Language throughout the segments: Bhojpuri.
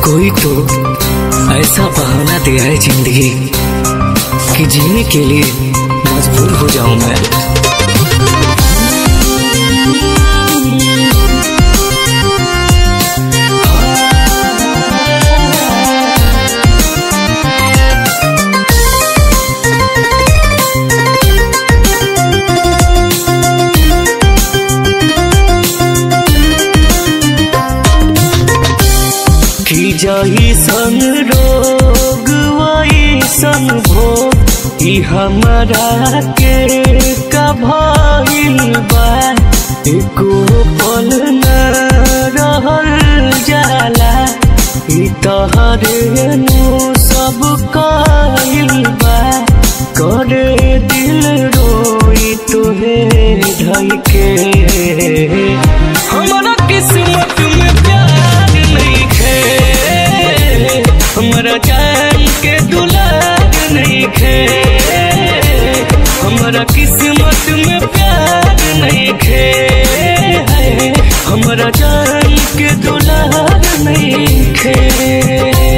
कोई तो ऐसा बहाना दिया है जिंदगी कि जीने के लिए मजबूर हो जाऊं मैं की जाई सन रोग वही सन भोग ई हमारा के कभाइल बा एको पल न रहल जाला ई तहरे नु सब काइल बा करे दिल रोई तोहे ढल के हमारा किस्मत में प्यार नहीं खे हमारा जान के दुलार नहीं खे हमारा किस्मत में प्यार नहीं खे हमारा जान के दुलार नहीं खे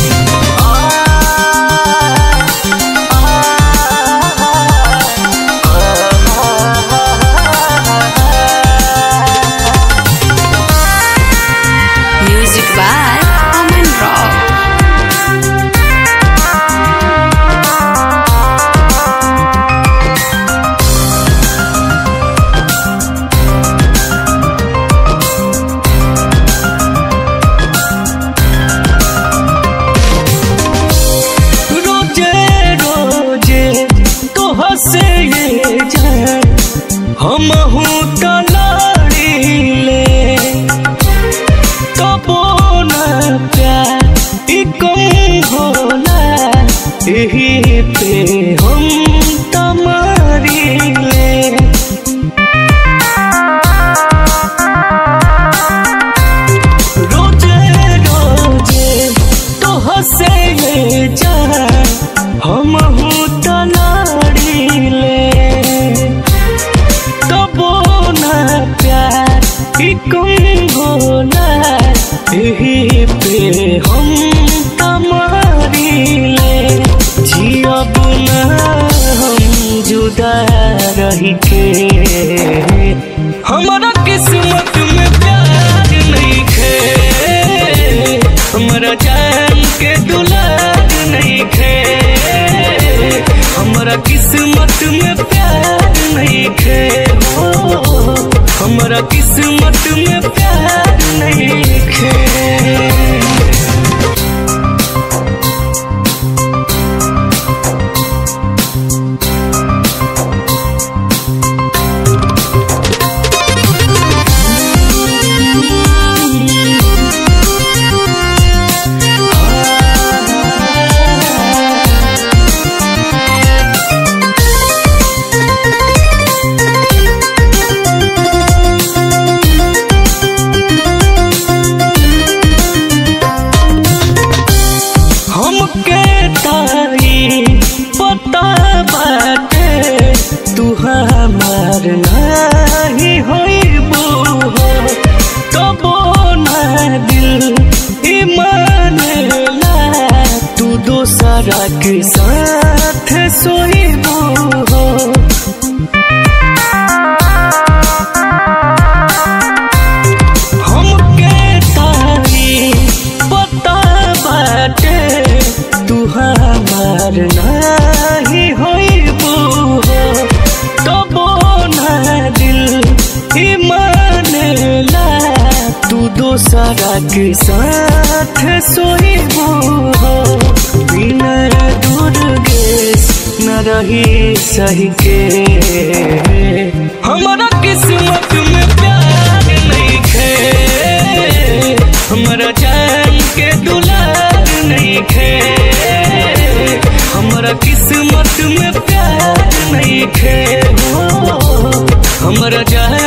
Music by Aman Rock. रोजे रोजे तो हंसे ये जान हम हूँ तलाड़ीले तबो न प्यार ई कम होला यही पे हम तमारीले रोजे रोजे तो हंसे ये जान हम हूँ तलाड़ीले तबो न प्यार ई कम होला यही पे हम तमारीले जियब न हम जुदा रही के हमारा किस्मत में प्यार नहीं खे हमारा जान के दुलार नहीं खे हमारा किस्मत में प्यार नहीं खे हो हमारा किस्मत में प्यार नहीं खे हमके तारी पता बाटे तू हमार नाही होइबू हो तबो ना दिल ईमान ला तू दोसरा के साथ सोइबू हो हमके तारी पता बाटे तू हमार नाही होइबू हो तबो ना दिल ईमान ला तू दोसरा के साथ सोइबू हो बिना दुर्गेश न रही सही के हमारा किस्मत में प्यार नहीं खे हमारा जान के दुलार नहीं खे हमारा किस्मत में प्यार नहीं खे हो हमारा जान